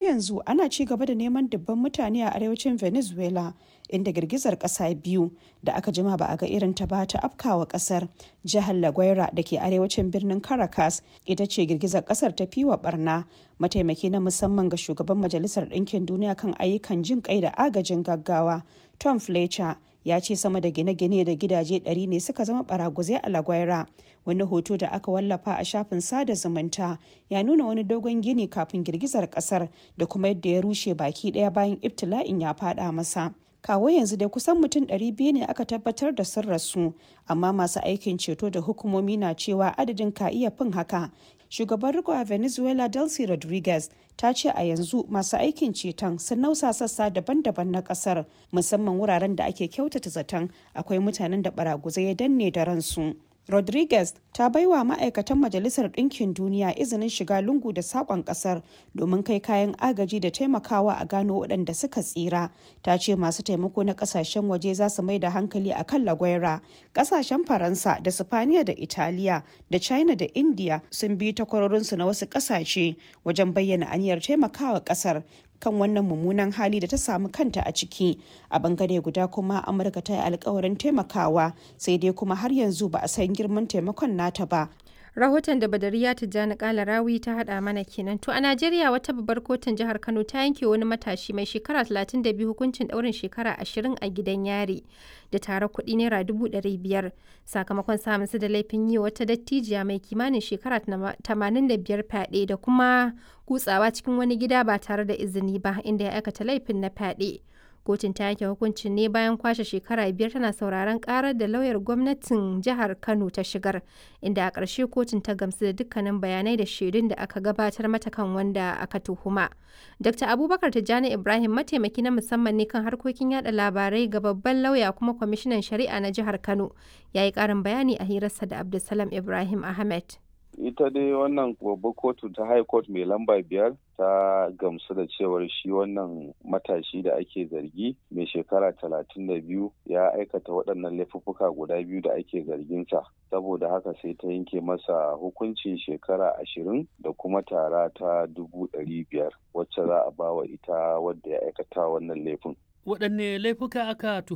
yanzu ana ci gaba da neman dubban mutane a arewacin venezuela inda girgizar kasa biyu da aka jima ba a ga irin ta ba ta afkawa kasar jihar la guaira da ke arewacin birnin caracas ita ce girgizar kasar ta fi wa barna mataimaki na musamman ga shugaban majalisar ɗinkin duniya kan ayyukan jin kai da agajin gaggawa tom fletcher ya ce sama da gine-gine da gidaje 100 ne suka zama baraguzai a lagwaira wani hoto da aka wallafa a shafin sada zumunta ya nuna wani dogon gini kafin girgizar kasar da kuma yadda ya rushe baki daya bayan ibtila'in ya fada masa kawo yanzu dai kusan mutum 200 ne aka tabbatar da sun rasu amma masu aikin ceto da hukumomi na cewa adadin ka iya fin haka shugaban riko a venezuela delcy rodriguez ta ce a yanzu masu aikin ceton sun nausa sassa daban-daban na kasar musamman wuraren da ake kyautata zaton akwai mutanen da baraguzai ya danne da ransu rodriguez ta baiwa ma'aikatan majalisar ɗinkin duniya izinin shiga lungu da saƙon ƙasar domin kai kayan agaji da taimakawa a gano waɗanda suka tsira ta ce masu taimako na ƙasashen waje za su mai da hankali a kan lagwaira ƙasashen faransa da sifaniya da italiya da china da india sun bi takwarorinsu na wasu ƙasashe wajen bayyana aniyar taimakawa ƙasar kan wannan mummunan hali da ta samu kanta a ciki a bangare guda kuma amurka ta yi alkawarin taimakawa sai dai kuma har yanzu ba a san girman taimakon nata ba rahoton da badariya tijjani kala rawi ta hada mana kenan to a najeriya wata babbar kotun jihar kano ta yanke wani matashi mai shekara 32 hukuncin daurin shekara 20 a gidan yari da tare kuɗi naira 500 sakamakon samun su da laifin yi wata dattijiya mai kimanin shekara 85 fyaɗe da kuma kutsawa cikin wani gida ba tare da izini ba inda ya aikata laifin na fyaɗe kotun ta yanke hukuncin ne bayan kwashe shekara biyar tana sauraron karar da lauyar gwamnatin jihar kano ta shigar inda a ƙarshe kotun ta gamsu da dukkanin bayanai da shaidun da aka gabatar mata kan wanda aka tuhuma dr abubakar tijjani ibrahim mataimaki na musamman ne kan harkokin yada labarai ga babban lauya kuma kwamishinan shari'a na jihar kano ya yi ƙarin bayani a hirarsa da abdulsalam ibrahim ahmed ita dai wannan babbar kotu ta high court mai lamba biyar ta gamsu da cewar shi wannan matashi da ake zargi mai shekara talatin da biyu ya aikata waɗannan laifuffuka guda biyu da ake zarginsa saboda haka sai ta yanke masa hukuncin shekara ashirin da kuma tara ta dubu ɗari biyar wacce za a bawa ita wadda ya aikata wannan laifin waɗanne laifuka aka